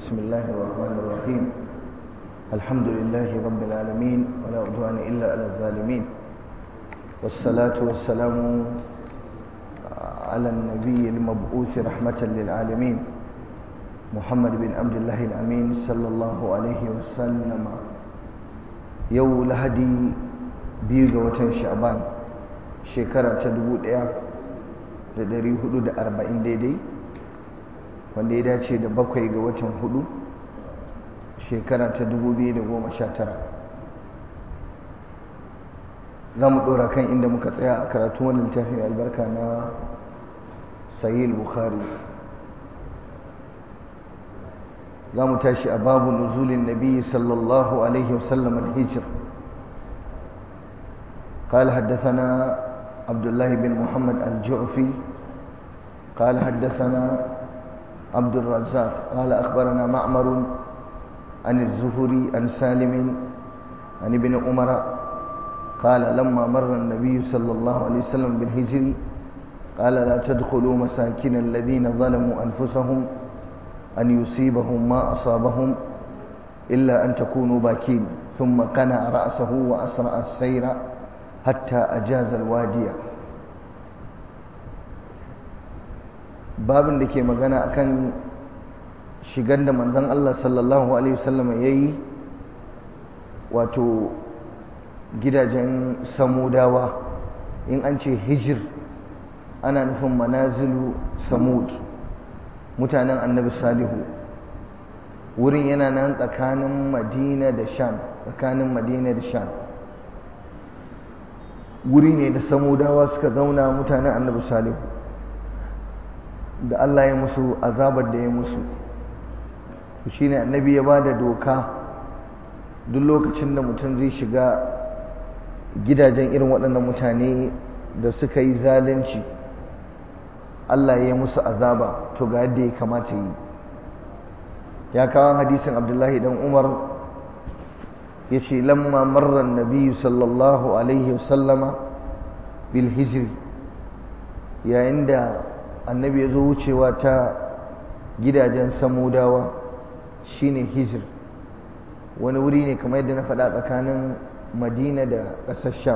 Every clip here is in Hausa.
بسم الله الرحمن الرحيم الحمد لله رب العالمين ولا عدوان إلا على الظالمين والصلاة والسلام على النبي المبعوث رحمة للعالمين محمد بن عبد الله الأمين صلى الله عليه وسلم يو لهدي بيغ وتن شعبان شكرا تدبو da dari hudu da arba'in daidai wanda ya dace da bakwai ga watan hudu shekara ta dubu biyu da goma sha tara za mu ɗora kan inda muka tsaya a karatu wani littafin albarka na sahih bukhari za mu tashi a babu nuzulin nabi sallallahu alaihi wasallam al-hijr قال حدثنا عبد الله بن محمد الجعفي قال حدثنا عبد الرزاق قال أخبرنا معمر عن الزهري عن سالم عن ابن عمر قال لما مر النبي صلى الله عليه وسلم بالهجر قال لا تدخلوا مساكن الذين ظلموا أنفسهم أن يصيبهم ما أصابهم إلا أن تكونوا باكين ثم قنع رأسه وأسرع السير حتى أجاز الوادي babin da ke magana akan shigar da manzon Allah sallallahu alaihi wasallam yayi wato gidajen samudawa in an ce hijir ana nufin manazilu samud mutanen annabi salihu wurin yana nan tsakanin madina da sham tsakanin madina da sham wuri ne da samudawa suka zauna mutanen annabi salihu da Allah ya musu azabar da ya musu shi ne annabi ya ba da doka duk lokacin da mutum zai shiga gidajen irin waɗannan mutane da suka yi zalunci Allah ya yi musu azaba to ga yadda ya kamata yi ya kawo hadisin abdullahi dan umar ya ce lamma marar nabi sallallahu alaihi wasallama bil hijri yayin da annabi ya zo wucewa ta gidajen samudawa shine hijir wani wuri ne kamar yadda na faɗa tsakanin madina da ƙasar sham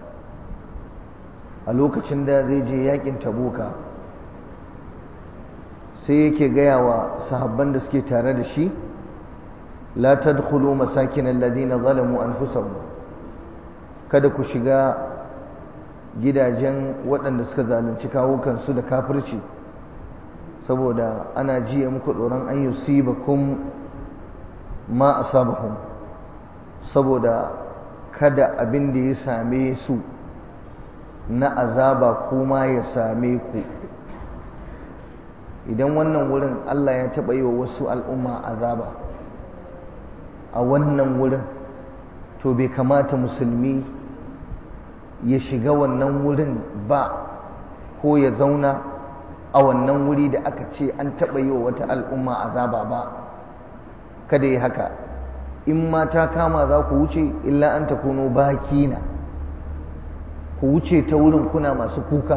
a lokacin da zai je yakin tabuka sai yake gaya wa sahabban da suke tare da shi la tadkhulu masakin alladhina zalamu anfusahum kada ku shiga gidajen waɗanda suka zalunci kawukansu da kafirci saboda ana jiya muku tsoron an yusibakum ma asabahum saboda kada abin da ya same su na azaba kuma ya same ku idan wannan wurin Allah ya taɓa yi wa wasu al'umma azaba a wannan wurin to bai kamata musulmi ya shiga wannan wurin ba ko ya zauna a wannan wuri da aka ce an taɓa yi wa wata al'umma azaba ba kada yi haka in ma ta kama za ku wuce illa an ta kuno bakina ku wuce ta wurin kuna masu kuka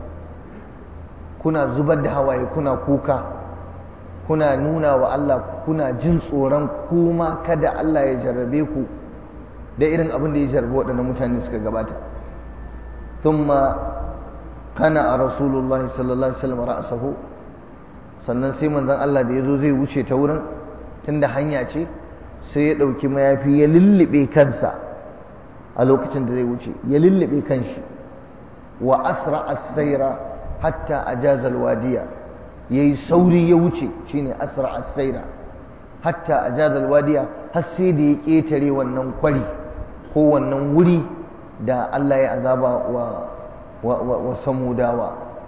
kuna zubar da hawaye kuna kuka kuna nuna wa Allah kuna jin tsoron kuma kada Allah ya jarrabe ku da irin abin da ya jarrabe waɗannan mutane suka gabata ثم قنع رسول الله صلى الله عليه وسلم رأسه sannan sai manzon Allah da yazo zai wuce ta wurin tunda hanya ce sai ya dauki mayafi ya lullube kansa a lokacin da zai wuce ya lullube kanshi wa asra as-sayra hatta ajaza al-wadiya yayi sauri ya wuce shine asra as-sayra hatta ajaza al-wadiya har sai da ya ketare wannan kwari ko wannan wuri da Allah ya azaba wa, wa, wa, wa samudawa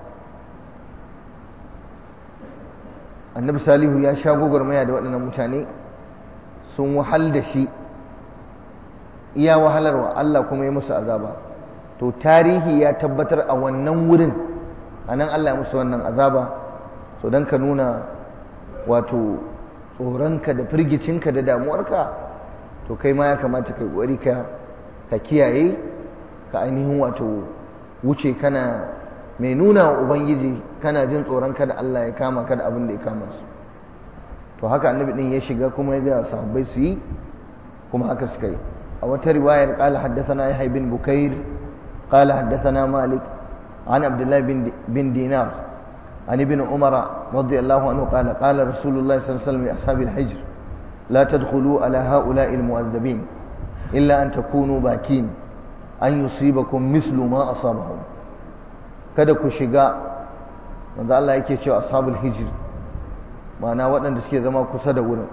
annabi salihu ya sha gwagwarmaya da waɗannan mutane sun wahal da shi iya wahalarwa Allah kuma ya musu azaba to tarihi ya tabbatar a wannan wurin a nan Allah ya musu wannan azaba so don ka nuna wato tsoronka da firgicinka da damuwarka to kai ma ya kamata kai ƙwari ka ka kiyaye ka ainihin wato wuce kana mai nuna wa ubangiji kana jin tsoron kada Allah ya kama kada abin da ya kama su to to haka annabi din ya shiga kuma ya ga sahabbai su yi kuma haka suka yi a wata riwayar qala haddathana yahya bin bukair qala haddathana malik an abdullah bin bin dinar an ibn umara radiyallahu anhu qala qala rasulullah sallallahu alaihi wasallam li ashabil hijr la tadkhulu ala haula'i almu'adhabin illa an takunu bakin an yusibakum mislu ma asabahum kada ku shiga manzo Allah yake cewa ashabul hijr ma'ana waɗanda suke zama kusa da wurin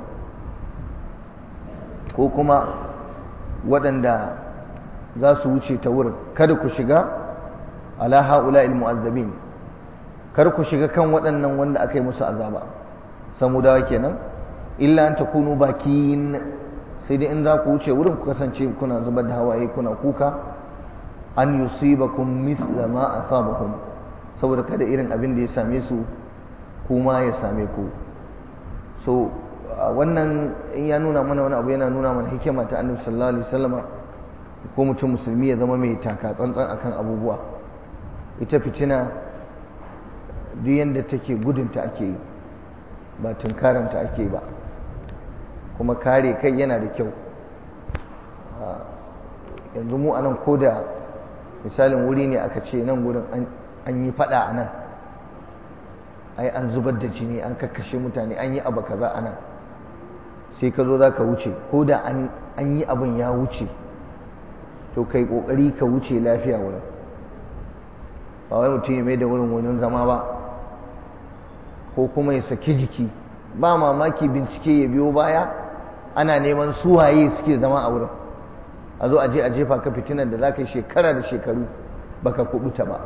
ko kuma waɗanda za su wuce ta wurin kada ku shiga ala haula mu'azzabin kar ku shiga kan waɗannan wanda aka yi musu azaba samudawa kenan illa an takunu bakin sai dai in za ku wuce wurin ku kasance kuna zubar da hawaye kuna kuka an yusibakum mithla ma asabahum saboda kada irin abin da ya same su kuma ya same ku so wannan in ya nuna mana wani abu yana nuna mana hikima ta annabi sallallahu alaihi wasallama ko mutum musulmi ya zama mai taka tsantsan akan abubuwa ita fitina duk yanda take gudunta ake yi ba tunkaranta ake ba kuma kare kai yana da kyau yanzu mu anan ko da misalin wuri ne aka ce nan gurin an yi fada a nan ai an zubar da jini an kakkashe mutane an yi abu kaza a nan sai ka zo za ka wuce ko da an yi abin ya wuce to kai kokari ka wuce lafiya wurin ba wai mutum ya mai da wurin wurin zama ba ko kuma ya saki jiki ba mamaki bincike ya biyo baya ana neman suwaye suke zama a wurin a zo a je a jefa ka fitinar da za ka yi shekara da shekaru baka kubuta ba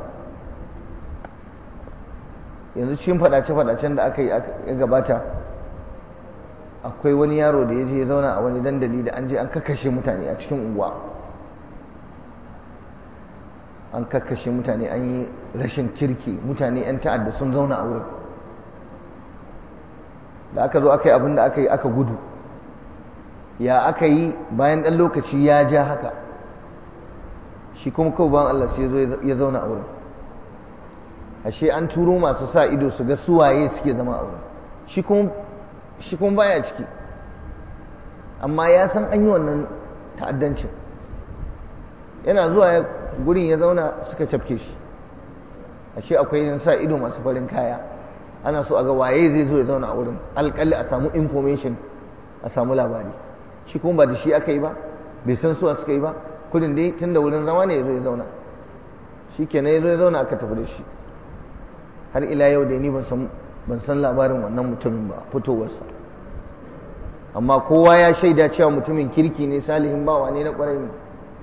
yanzu cikin fadace-fadacen da aka yi ya gabata akwai wani yaro da ya je ya zauna a wani dandali da an je an kakkashe mutane a cikin unguwa an kakkashe mutane an yi rashin kirki mutane 'yan ta'adda sun zauna a wurin da aka zo aka yi abin da aka yi aka gudu ya aka yi bayan ɗan lokaci ya ja haka shi kuma kawai bayan Allah sai ya zauna a wurin ashe an turo masu sa ido su ga suwaye suke zama a wurin shi kuma baya ciki amma ya san an yi wannan ta'addancin yana zuwa ya gurin ya zauna suka cafke shi ashe akwai yin sa ido masu farin kaya ana so a ga waye zai zo ya zauna a wurin alƙalli a samu information a samu labari shi kuma ba da shi aka yi ba bai san suwa suka yi ba kudin dai tun da wurin zama ne ya zo ya zauna shi kenan ya zo ya zauna aka tafi da shi har ila yau da ni ban san labarin wannan mutumin ba fitowarsa amma kowa ya shaida cewa mutumin kirki ne salihin bawa ne na kwarai ne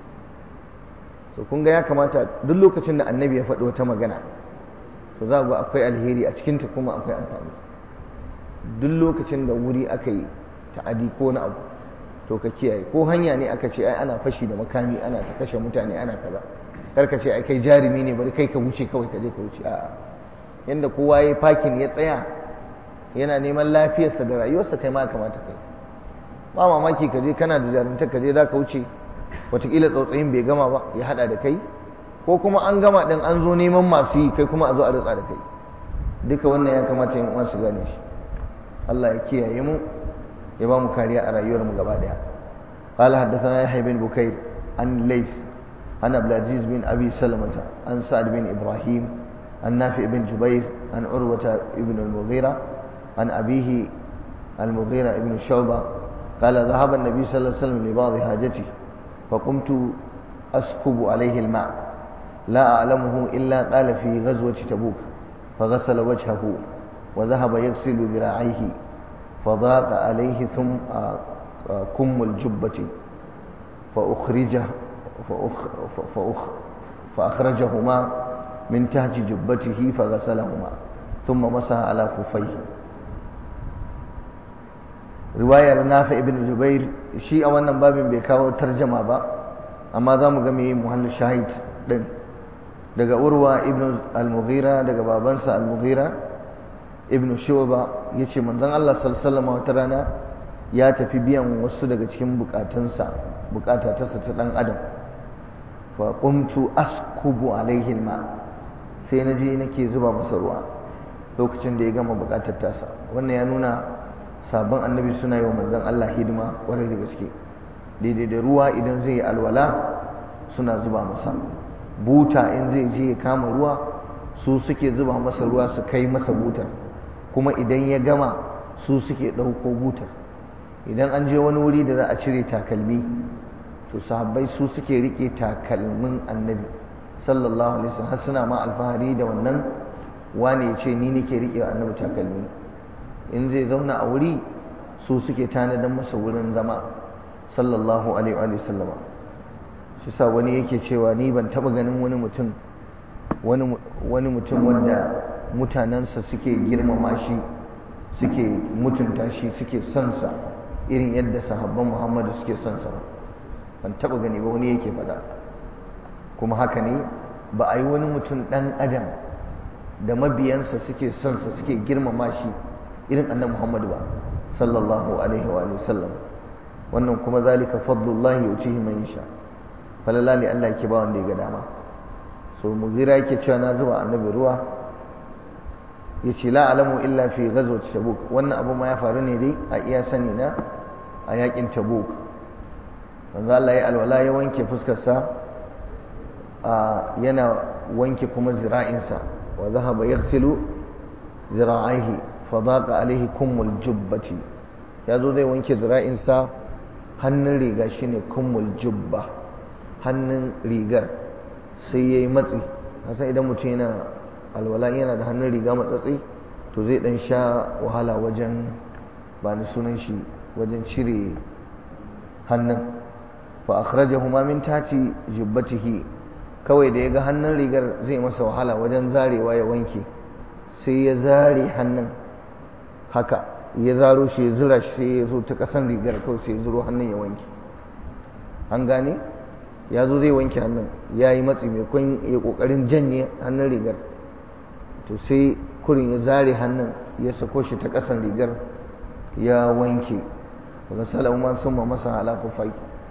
so kun ga ya kamata duk lokacin da annabi ya faɗi wata magana to za ga akwai alheri a cikinta kuma akwai amfani duk lokacin da wuri aka yi ta'adi ko na abu to ka kiyaye ko hanya ne aka ce ai ana fashi da makami ana ta kashe mutane ana kaza kar ka ce ai kai jarumi ne bari kai ka wuce kawai ka je ka wuce a'a yanda kowa ya fakin ya tsaya yana neman lafiyarsa da rayuwarsa kai ma kamata kai ba mamaki ka je kana da jarumta ka je za ka wuce watakila tsautsayin bai gama ba ya hada da kai ko kuma an gama din an zo neman masu yi kai kuma a zo a ritsa da kai duka wannan ya kamata yin uwan su gane shi Allah ya kiyaye mu ya ba mu kariya a rayuwar mu gaba daya قال حدثنا يحيى بن بكير عن ليث عن عبد العزيز بن ابي سلمة عن سعد بن ابراهيم عن نافع بن جبير عن عروة بن المغيرة عن أبيه المغيرة بن شعبة قال ذهب النبي صلى الله عليه وسلم لبعض حاجته فقمت أسكب عليه الماء لا أعلمه إلا قال في غزوة تبوك فغسل وجهه وذهب يغسل ذراعيه فضاق عليه ثم كم الجبة فأخرجه فأخ فأخ فأخرجهما من تحت جبته فغسلهما ثم مسح على خفيه riwayar nafi ibn jubair shi a wannan babin bai kawo tarjama ba amma za mu ga me muhallin shahid din daga urwa ibn al-mughira daga babansa al-mughira ibn shuba yace manzon Allah sallallahu alaihi wasallam wata rana ya tafi biyan wasu daga cikin bukatunsa bukata ta ta dan adam fa qumtu askubu alaihi al-ma sai na je nake zuba masa ruwa lokacin da ya gama bukatar tasa wannan ya nuna sabon annabi suna yi wa manzon Allah hidima kwarai da gaske daidai da ruwa idan zai yi alwala suna zuba masa buta in zai je ya kama ruwa su suke zuba masa ruwa su kai masa butar kuma idan ya gama su suke ɗauko butar idan an je wani wuri da za a cire takalmi to sahabbai su suke rike takalmin annabi sallallahu alaihi wasallam har suna ma alfahari da wannan wani ya ce ni nake rike annabi takalmi in zai zauna a wuri su suke tanadan masa wurin zama sallallahu alaihi wa sallam shi sa wani yake cewa ni ban taba ganin wani mutum wani wani mutum wanda mutanensa suke girmama shi suke mutunta shi suke son sa irin yadda sahabban Muhammadu suke son sa ban taba gani ba wani yake faɗa kuma haka ne ba a yi wani mutum ɗan adam da mabiyansa suke son sa suke girmama shi irin annabi Muhammadu ba sallallahu alaihi wa sallam wannan kuma zalika fadlullahi yucihi man yasha falala ne Allah yake ba wanda ya ga dama so mugira yake cewa na zuba annabi ruwa yace la alamu illa fi ghazwat tabuk wannan abu ma ya faru ne dai a iya sani na a yakin tabuk manzo Allah ya alwala ya wanke fuskar sa yana wanke kuma zira'insa wa zahaba yaghsilu zira'aihi fa daqa alaihi kummul jubbati yazo zai wanke zira'insa hannun riga shine kummul jubba hannun rigar sai yayi matsi kasan idan mutum yana alwala yana da hannun riga matsatsi to zai dan sha wahala wajen ba ni sunan shi wajen cire hannun fa akhrajahu ma min tati jubbatihi kawai da ya ga hannun rigar zai masa wahala wajen zarewa ya wanke sai ya zare hannun haka ya zaro shi ya zura shi sai ya zo ta kasan rigar kawai sai ya zuro hannun ya wanke an gane ya zo zai wanke hannun ya yi matsi mai kwan ya kokarin janye hannun rigar to sai kurin ya zare hannun ya sako shi ta kasan rigar ya wanke wani salama sun ma masa halakufai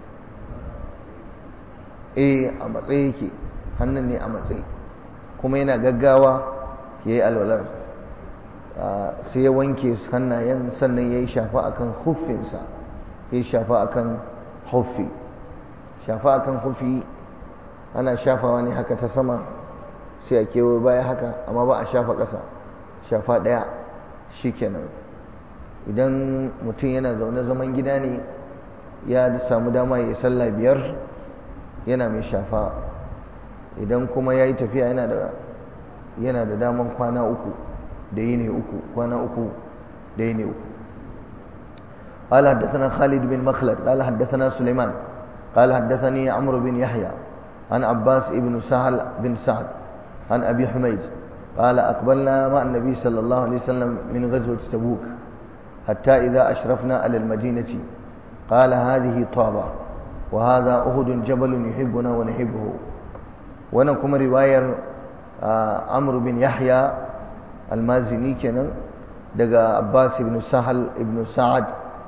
eh a matsayi yake hannun ne a matsayi kuma yana gaggawa ya yi alwalar sai ya wanke hannayen sannan ya yi shafa akan huffinsa ya yi shafa akan huffi shafa akan huffi ana shafawa ne haka ta sama sai a kewaye baya haka amma ba a shafa ƙasa shafa ɗaya shi kenan idan mutum yana zaune zaman gida ne ya samu dama ya yi sallah biyar yana mai shafa idan kuma ya yi tafiya yana da yana da daman kwana uku da yi ne uku kwana uku da yi ne uku قال حدثنا خالد بن مخلد قال حدثنا سليمان قال حدثني عمرو بن يحيى عن عباس بن سهل بن سعد عن أبي حميد قال أقبلنا مع النبي صلى الله عليه وسلم من غزوة تبوك حتى إذا أشرفنا على المدينة قال هذه طابة وهذا أهد جبل يحبنا ونحبه ونكم رواية عمرو بن يحيى المازني كان دقى عباس بن سهل بن سعد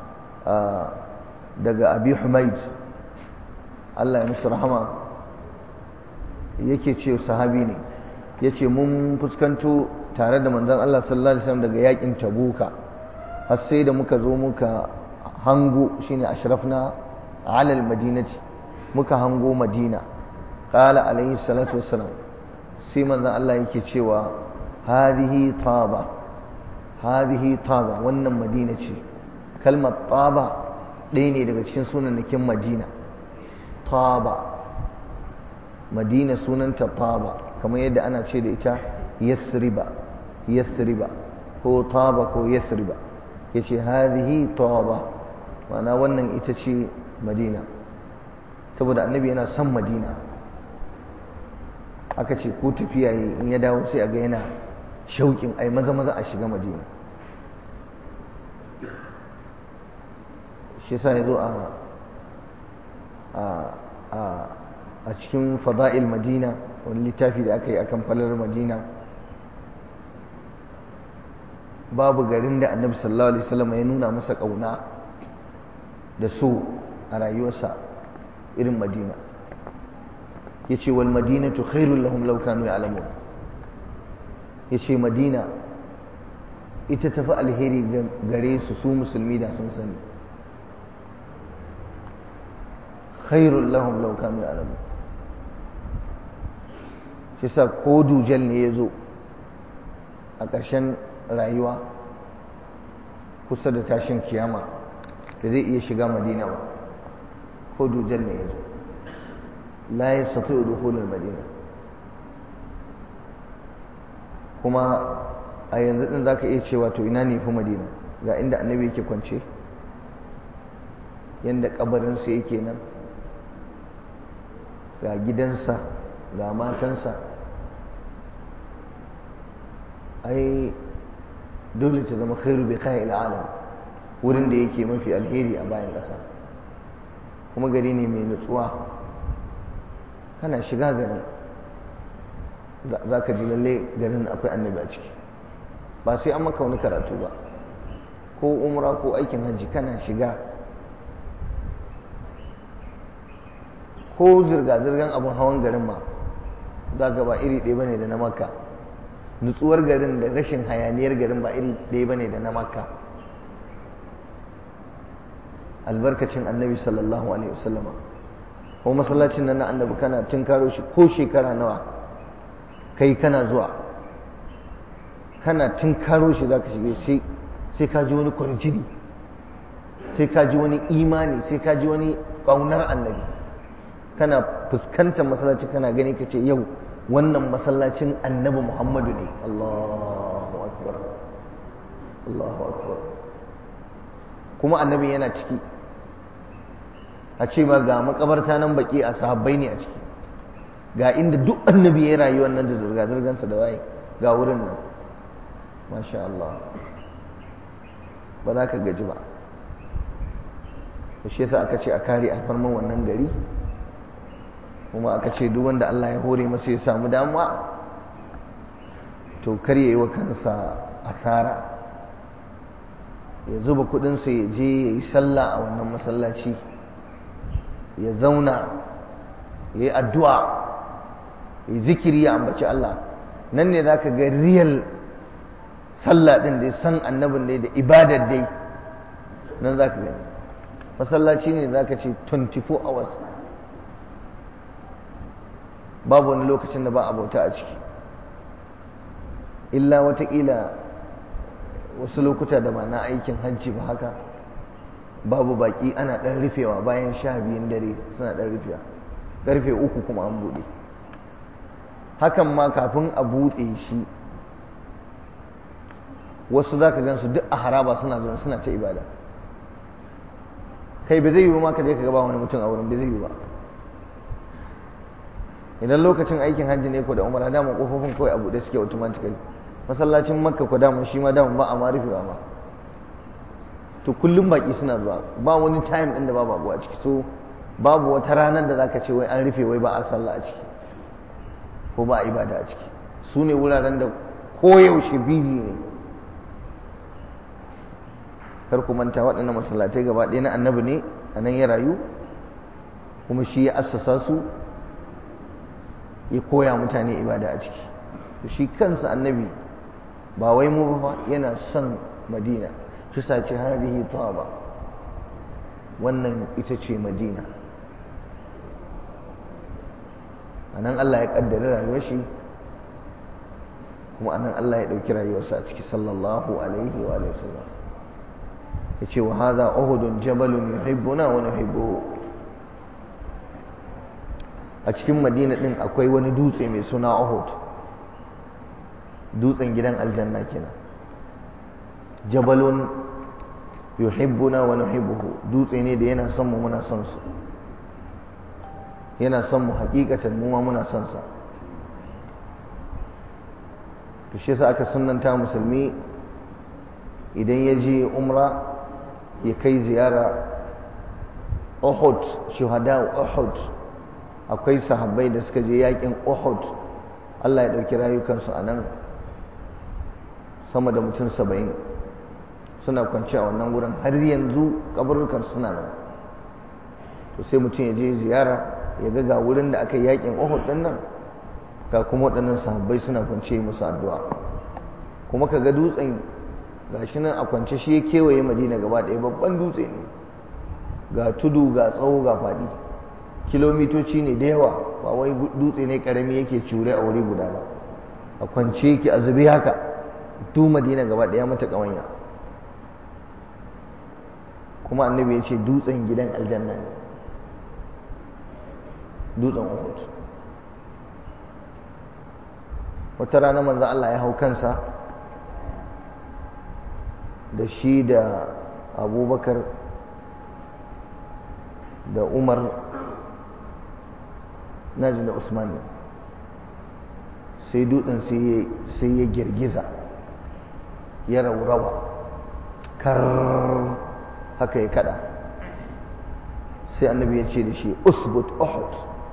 دقى أبي حميد الله يمس رحمه yake ce sahabi ne ya ce mun fuskanto tare da manzan Allah sallallahu Alaihi wasallam daga yakin tabuka har sai da muka zo muka hango shine ashrafna alal madinati muka hango madina qala alaihi salatu wassalam sai manzan Allah yake cewa hadihi taba hadihi taba wannan madina ce kalmar taba ɗaya ne daga cikin sunanakin madina taba madina sunanta taba kamar yadda ana ce da ita yasriba yasriba ko taba ko yasriba yace hadhihi taba ma'ana wannan ita ce madina saboda annabi yana son madina aka ce ko tafiya yi in ya dawo sai a ga yana shauƙin ai maza maza a shiga madina shi sa ya zo a cikin fada'il madina wani littafi da aka yi akan falar madina babu garin da annabi sallallahu alaihi wasallam ya nuna masa ƙauna da so a rayuwarsa irin madina ya ce wal madinatu khairul lahum law kanu ya'lamun ya ce madina ita tafi alheri gare su su musulmi da sun sani khairul lahum law kanu ya'lamun shi sa ko dujal ne ya zo a ƙarshen rayuwa kusa da tashin kiyama da zai iya shiga madina ba ko dujal ne ya zo la ya sato dukhulul madina kuma a yanzu din zaka iya cewa to ina ne fi madina ga inda annabi yake kwance yanda kabarinsa yake nan ga gidansa ga matansa ai dole ta zama khairu bi kai alam wurin da yake mafi alheri a bayan ƙasa kuma gari ne mai nutsuwa kana shiga garin za ka ji lalle garin akwai annabi a ciki ba sai an maka wani karatu ba ko umra ko aikin hajji kana shiga ko zirga-zirgan abin hawan garin ma za ka ba iri ɗaya bane da na makka nutsuwar garin da rashin hayaniyar garin ba iri ɗaya bane da na makka albarkacin annabi sallallahu alaihi wasallama ko masallacin nan na annabi kana tun karo shi ko shekara nawa kai kana zuwa kana tun karo shi za ka shige sai ka ji wani kwarjini sai ka ji wani imani sai ka ji wani ƙaunar annabi kana fuskantar masallaci kana gani ka ce yau wannan masallacin annabi muhammadu ne allahu akbar allahu akbar kuma annabi yana ciki a ce ba ga makabarta nan baki a sahabbai ne a ciki ga inda duk annabi ya rayu wannan da zirga-zirgansa da waye ga wurin nan masha Allah ba za ka gaji ba shi yasa aka ce a kare alfarman wannan gari kuma aka ce duk wanda Allah ya hore masa ya samu damuwa to kar ya yi wa kansa asara ya zuba kudinsa ya je ya yi sallah a wannan masallaci ya zauna ya yi addu'a ya zikiri ya ambaci Allah nan ne za ka ga riyal sallah ɗin da san annabin dai da ibadar dai nan za ka gani masallaci ne za ka ce 24 hours babu wani lokacin da ba a bauta a ciki illa watakila wasu lokuta da ba na aikin hajji ba haka babu baki ana ɗan rufewa bayan sha biyun dare suna ɗan rufewa ƙarfe uku kuma an buɗe hakan ma kafin a buɗe shi wasu za ka gansu duk a haraba suna zuwa suna ta ibada kai ba zai yi ma ka je ka gaba wani mutum a wurin ba zai yi ba idan lokacin aikin hajji ne ko da umara dama kofofin kawai a buɗe suke automatically masallacin makka ko dama shi ma dama ba a ma rufewa ma to kullum baki suna zuwa ba wani time ɗin da ba babu a ciki so babu wata ranar da zaka ce wai an rufe wai ba a sallah a ciki ko ba a ibada a ciki su ne wuraren da koyaushe busy ne kar ku manta waɗannan masallatai gaba ɗaya na annabi ne a nan ya rayu kuma shi ya assasa su ya koya mutane ibada a ciki to shi kansa annabi ba wai mu ba yana son madina shi sace hadihi taba wannan ita ce madina a nan Allah ya kaddara rayuwar shi kuma a nan Allah ya ɗauki rayuwarsa a ciki sallallahu alaihi wa sallam ya ce wa haza uhudun jabalun yuhibbuna wa nuhibbuhu a cikin madina din akwai wani dutse mai suna uhud dutsen gidan aljanna kenan jabalun yuhibbuna wa nuhibbuhu dutse ne da yana son mu muna son su yana son mu hakikatan mu ma muna son sa to shi yasa aka sunnanta musulmi idan ya je umra ya kai ziyara Uhud shuhada Uhud akwai sahabbai da suka je yakin Uhud Allah ya dauki rayukansu a nan sama da mutum saba'in suna kwanci a wannan wurin har yanzu kaburukan suna nan to sai mutum ya je ziyara ya ga ga wurin da aka yakin Uhud din nan ga kuma waɗannan sahabbai suna kwance musu addu'a kuma ka ga dutsen gashi nan a kwance shi ya kewaye madina gaba ɗaya babban dutse ne ga tudu ga tsawo ga faɗi kilomitoci ne da yawa ba wai dutse ne karami yake cure a wuri guda ba a kwance yake a zube haka du madina gaba ɗaya mata ƙawanya kuma annabi ya ce dutsen gidan aljanna ne dutsen uhud wata rana manzo Allah ya hau kansa da shi da abubakar da umar naji da usman ne sai dutsen sai ya girgiza ya raurawa kar haka ya kada sai annabi ya ce da shi usbut uhud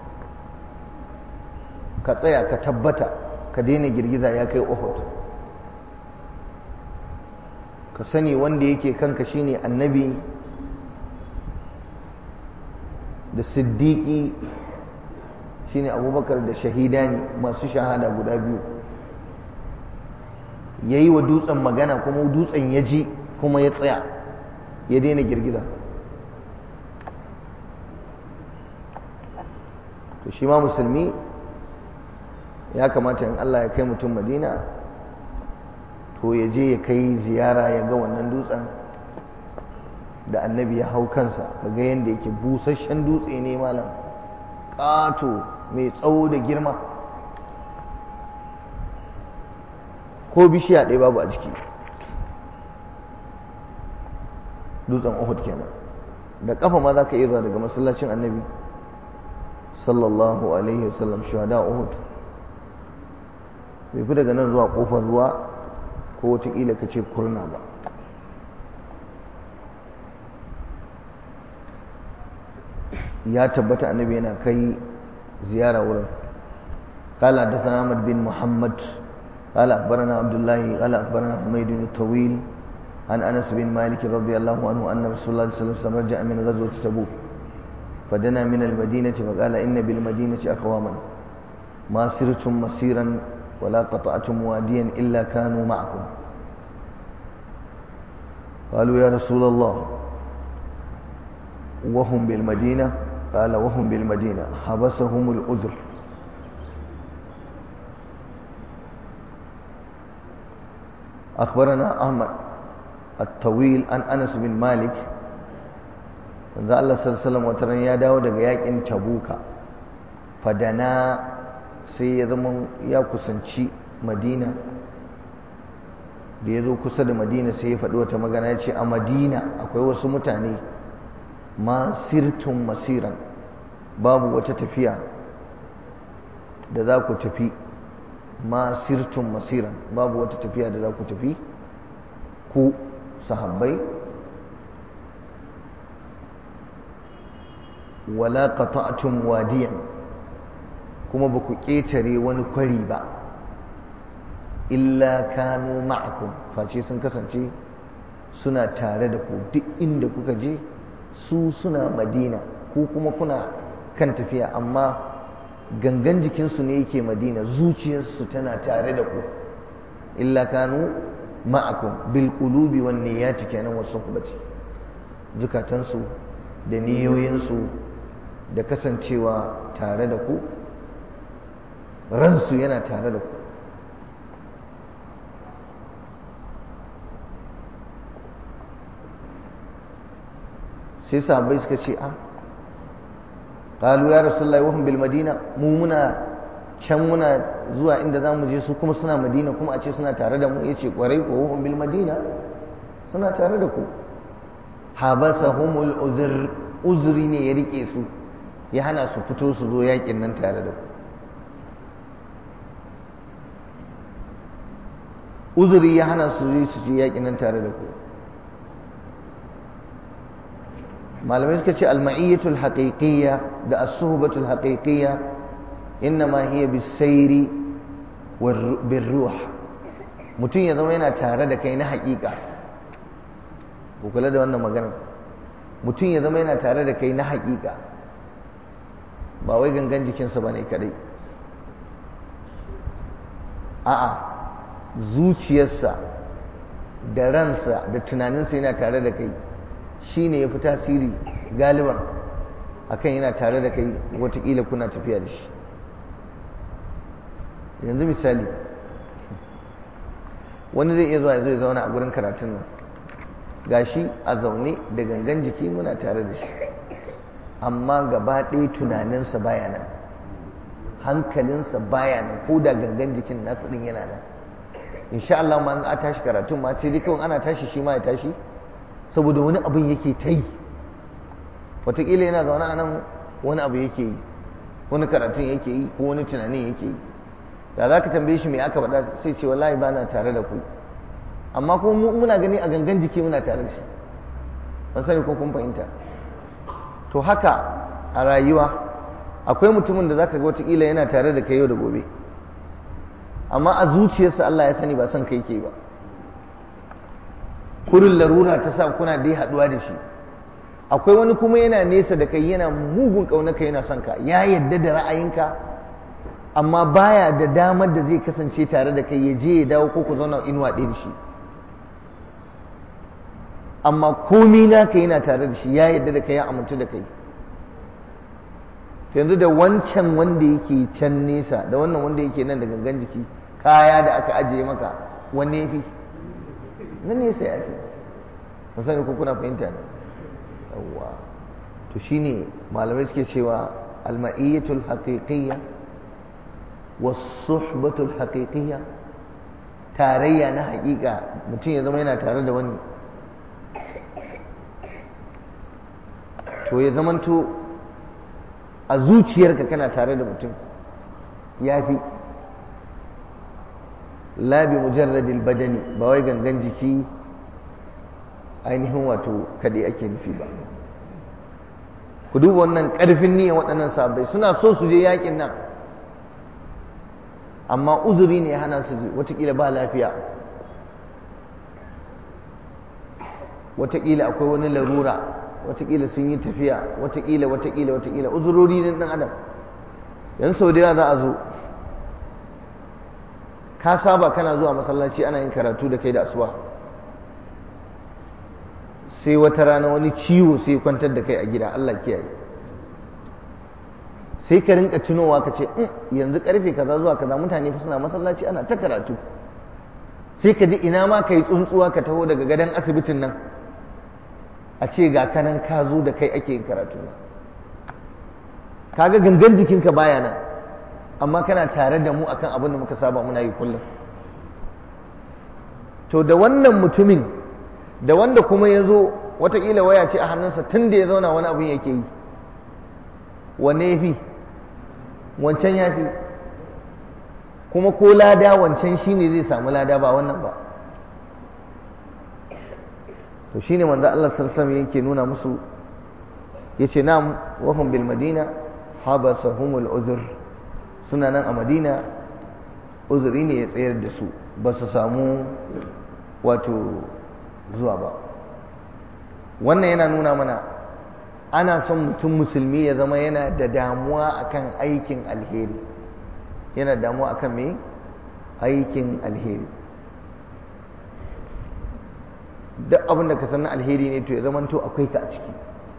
ka tsaya ka tabbata ka daina girgiza ya kai uhud ka sani wanda yake kanka shine annabi da siddiƙi shine abubakar da shahidani masu shahada guda biyu ya yi wa dutsen magana kuma dutsen ya ji kuma ya tsaya ya daina girgiza to shi ma musulmi ya kamata in Allah ya kai mutum madina to ya je ya kai ziyara ya ga wannan dutsen da annabi ya hau kansa kaga yadda yake busasshen dutse ne malam ƙato mai tsawo da girma ko bishiya ɗaya babu a jiki dutsen uhud kenan da ƙafa ma za ka iya zuwa daga masallacin annabi sallallahu alaihi wasallam shuhada uhud bai fi daga nan zuwa ƙofar ruwa ko wataƙila ka ce kurna ba ya tabbata annabi yana kai ziyara wurin قال حدثنا احمد بن محمد قال اخبرنا عبد الله قال اخبرنا حميد الطويل عن انس بن مالك رضي الله عنه ان رسول الله صلى الله عليه وسلم رجع من غزوه تبوك فدنا من المدينه فقال ان بالمدينه اقواما ما سرتم مسيرا ولا قطعتم واديا الا كانوا معكم قالوا يا رسول الله وهم بالمدينه قال وهم بالمدينه حبسهم العذر أخبرنا أحمد الطويل عن أنس بن مالك manzo Allah sallallahu alaihi wasallam ya dawo daga yakin Tabuka fadana sai ya zama ya kusanci Madina da ya zo kusa da Madina sai ya faɗi wata magana ya ce a Madina akwai wasu mutane masirtun masiran babu wata tafiya da za ku tafi masirtun masiran babu wata tafiya da za ku tafi ku sahabbai wala qata'tum wadiyan kuma ba ku ƙetare wani kwari ba illa kanu ma'akum face sun kasance suna tare da ku duk inda kuka je su suna madina ku kuma kuna kan tafiya amma gangan jikinsu ne yake madina zuciyarsu tana tare da ku illa kanu ma'akum bil qulubi wan niyyati kenan wasu kubati zukatansu da niyoyinsu da kasancewa tare da ku ransu yana tare da ku sai sahabbai suka ce a qalu ya rasulullahi wa hum bil madina mu muna can muna zuwa inda zamu je su kuma suna madina kuma a ce suna tare da mu yace kwarai ko wa hum bil madina suna tare da ku habasahumul uzr uzri ne ya rike su ya hana su fito su zo yakin nan tare da ku uzuri ya hana su je su je yakin nan tare da ku malamai suka ce alma'iyyatul haqiqiyya da as-suhbatul haqiqiyya innama hiya bis-sayri bir-ruh mutum ya zama yana tare da kai na haƙiƙa ku kula da wannan maganar mutum ya zama yana tare da kai na haƙiƙa ba wai gangan jikinsa ba ne kadai a'a zuciyarsa da ransa da tunaninsa yana tare da kai shi ne ya fi tasiri galiban akan yana tare da kai watakila kuna tafiya da shi yanzu misali wani zai iya zuwa zai zauna a gurin karatun nan gashi a zaune da gangan jiki muna tare da shi amma gaba ɗaya tunaninsa baya nan hankalinsa baya nan ko da gangan jikin nasa ɗin yana nan insha Allah ma a tashi karatun ma sai dai kawai ana tashi shi ma ya tashi saboda wani abin yake ta yi wataƙila yana zaune a nan wani abu yake yi wani karatun yake yi ko wani tunanin yake yi da za ka tambaye shi me aka faɗa sai ce wallahi ba na tare da ku amma kuma muna gani a gangan jiki muna tare da shi ban sani ko kun fahimta to haka a rayuwa akwai mutumin da zaka ga wataƙila yana tare da kai yau da gobe amma a zuciyarsa Allah ya sani ba son kai ke ba kurin larura ta sa kuna dai haɗuwa da shi akwai wani kuma yana nesa da kai yana mugun ƙaunaka yana son ka ya yadda da ra'ayinka amma baya da damar da zai kasance tare da kai ya je ya dawo ko ku zauna inuwa ɗaya da shi amma komi naka yana tare da shi ya yadda da kai ya amintu da kai yanzu da wancan wanda yake can nesa da wannan wanda yake nan da gangan jiki kaya da aka ajiye maka wanne ya fi na nesa ya fi musani ko kuna fahimta ne yawwa to shine malamai suke cewa alma'iyyatul haqiqiyya was-suhbatul haqiqiyya tarayya na haƙiƙa mutum ya zama yana tare da wani to ya zamanto a zuciyarka kana tare da mutum ya fi labi mujarradil badani ba wai gangan jiki ainihin wato kaɗai ake nufi ba ku duba wannan ƙarfin niyyar waɗannan sahabbai suna so su je yakin nan amma uzuri ne hana su je watakila ba lafiya watakila akwai wani larura watakila sun yi tafiya watakila watakila watakila uzurori ne ɗan adam yan sau da za a zo ka saba kana zuwa masallaci ana yin karatu da kai da asuba sai wata rana wani ciwo sai kwantar da kai a gida Allah kiyaye sai ka rinka tunowa ka ce yanzu karfe kaza zuwa kaza mutane fa suna masallaci ana ta karatu sai ka ji ina ma ka yi tsuntsuwa ka taho daga gadon asibitin nan a ce ga kanan ka zo da kai ake yin karatu kaga gangan jikinka baya nan amma kana tare da mu akan abin da muka saba muna yi kullum to da wannan mutumin da wanda kuma ya zo watakila waya ce a hannunsa tun da ya zauna wani abin yake yi wanne ya fi wancan ya fi kuma ko lada wancan shi ne zai samu lada ba wannan ba to shi ne manzo Allah sarsam yake nuna musu ya ce na wahum bil madina habasahumul uzur suna nan a madina uzuri ne ya tsayar da su ba su samu wato zuwa ba wannan yana nuna mana ana son mutum musulmi ya zama yana da damuwa akan aikin alheri yana damuwa akan me aikin alheri duk abin da ka san alheri ne to ya zama to akwai ka a ciki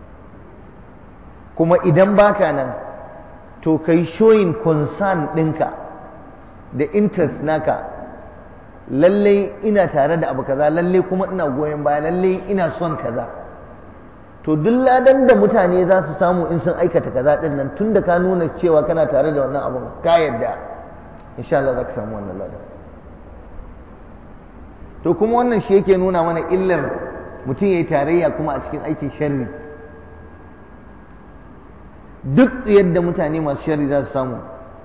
kuma idan baka nan to kai showing concern ɗinka da interest naka lallai ina tare da abu kaza lallai kuma ina goyon baya lallai ina son kaza to duk ladan da mutane za su samu in sun aikata kaza din nan tun da ka nuna cewa kana tare da wannan abun ka yadda insha Allah za ka samu wannan ladan to kuma wannan shi yake nuna mana illar mutum ya yi tarayya kuma a cikin aikin sharri duk yadda mutane masu sharri za su samu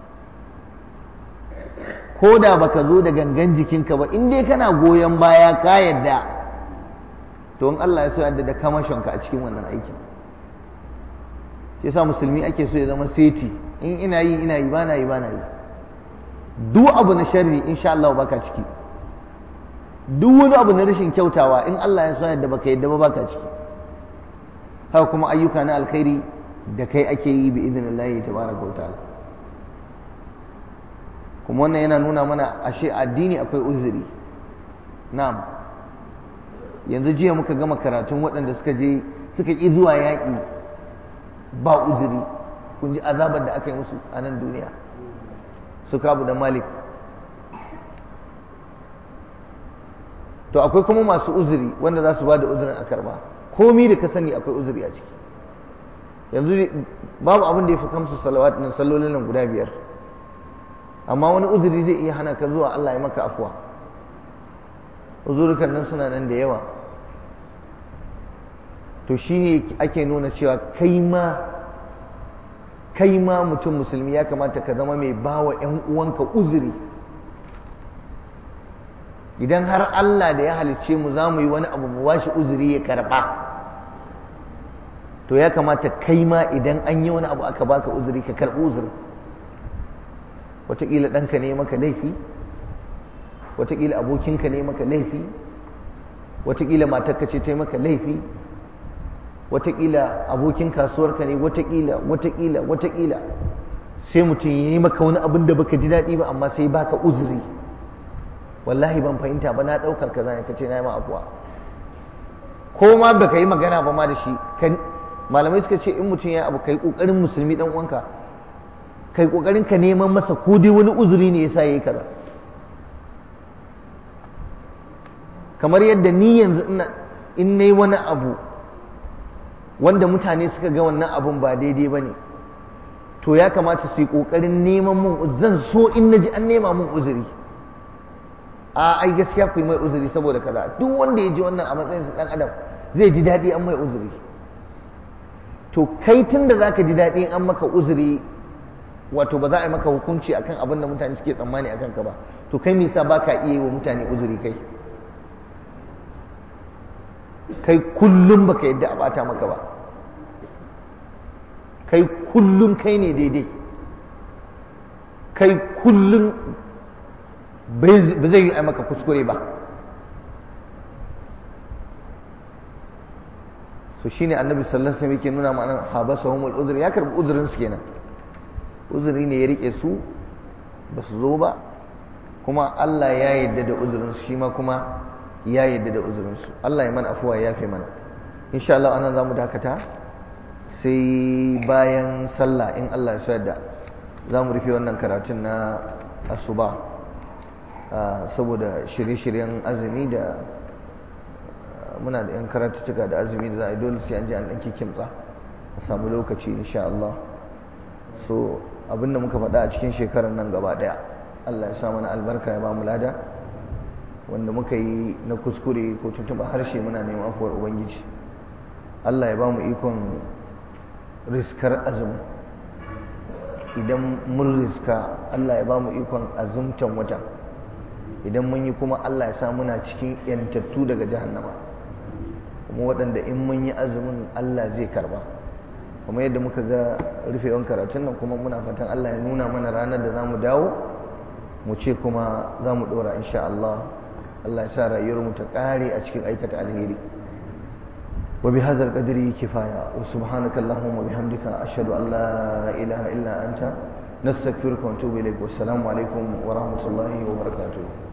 ko da baka zo da gangan jikinka ba in dai kana goyon baya ka yadda to in Allah ya so yadda da kamashonka a cikin wannan aikin shi yasa musulmi ake so ya zama seti in ina yi ina yi bana yi bana yi duk abu na sharri insha Allah baka ciki duk wani abu na rashin kyautawa in Allah ya so yadda baka yadda ba baka ciki haka kuma ayyuka na alkhairi da kai ake yi bi idinillahi tabaraka wa ta'ala kuma wannan yana nuna mana ashe addini akwai uzuri na'am yanzu jiya muka gama karatun waɗanda suka je suka ƙi zuwa yaƙi ba uzuri kun ji azabar da aka yi musu a nan duniya su kabu da malik to akwai kuma masu uzuri wanda za su ba da uzurin a karba komi da ka sani akwai uzuri a ciki yanzu babu abin da ya fi kamsu salawat nan sallolin nan guda biyar amma wani uzuri zai iya hana ka zuwa Allah ya maka afuwa uzurukan nan suna nan da yawa to shi ne ake nuna cewa kai ma kai ma mutum musulmi ya kamata ka zama mai bawa 'yan uwanka uzuri idan har Allah da ya halicce mu za mu yi wani abu mu bashi uzuri ya karba to ya kamata kai ma idan an yi wani abu aka baka uzuri ka karbi uzurin wataƙila ɗanka ne maka laifi wataƙila abokinka ne maka laifi wataƙila matarka ce ta maka laifi wataƙila abokin kasuwarka ne wataƙila wataƙila wataƙila sai mutum ya yi maka wani abin da baka ji daɗi ba amma sai baka uzuri wallahi ban fahimta ba na ɗauka kaza ne kace na yi ma afuwa ko ma baka yi magana ba ma da shi malamai suka ce in mutum ya abu kai ƙoƙarin musulmi ɗan uwanka kai ƙoƙarin ka neman masa ko dai wani uzuri ne yasa yayi kaza kamar yadda ni yanzu ina in nayi wani abu wanda mutane suka ga wannan abun ba daidai ba ne to ya kamata su yi ƙoƙarin neman mun zan so in na ji an nema mun uzuri a ai gaskiya ku yi mai uzuri saboda kaza duk wanda ya ji wannan a matsayinsa ɗan adam zai ji daɗi an mai uzuri to kai tun da za ka ji daɗi an maka uzuri wato ba za a yi maka hukunci akan abin da mutane suke tsammani akan ka ba to kai me yasa ba ka iya yi wa mutane uzuri kai kai kullum baka yadda a bata maka ba kai kullum kai ne daidai kai kullum ba zai yi maka kuskure ba so shine annabi sallallahu alaihi wasallam yake nuna ma'anar habasahum al-udhr ya karbi uzurin su kenan uzuri ne ya rike su ba su zo ba kuma Allah ya yadda da uzurin su shi ma kuma ya yadda da uzurinsu Allah ya mana afuwa ya fi mana insha Allah anan za mu dakata sai bayan sallah in Allah ya da za mu rufe wannan karatun na asuba saboda shirye-shiryen azumi da muna da 'yan karatuttuka da azumi da za a yi dole sai an ji an ɗan kimtsa a samu lokaci insha Allah so abinda muka faɗa a cikin shekarar nan gaba ɗaya Allah ya sa mana albarka ya ba mu lada wanda muka yi na kuskure ko tuntuɓa harshe muna neman afuwar ubangiji allah ya ba mu ikon riskar azumi idan mun riska allah ya ba mu ikon azumtan wata idan mun yi kuma allah ya sa muna cikin yantattu daga jahannama kuma waɗanda in mun yi azumin allah zai karba kuma yadda muka ga rufewan karatun nan kuma muna fatan allah ya nuna mana ranar da za mu dawo mu ce kuma za mu ɗora insha allah Allah ya sa rayuwarmu ta ƙare a cikin aikata alheri wa bi hadzal qadri kifaya wa subhanaka allahumma bihamdika ashhadu an la ilaha illa anta nastaghfiruka wa atubu ilaik wa assalamu alaikum wa rahmatullahi wa barakatuh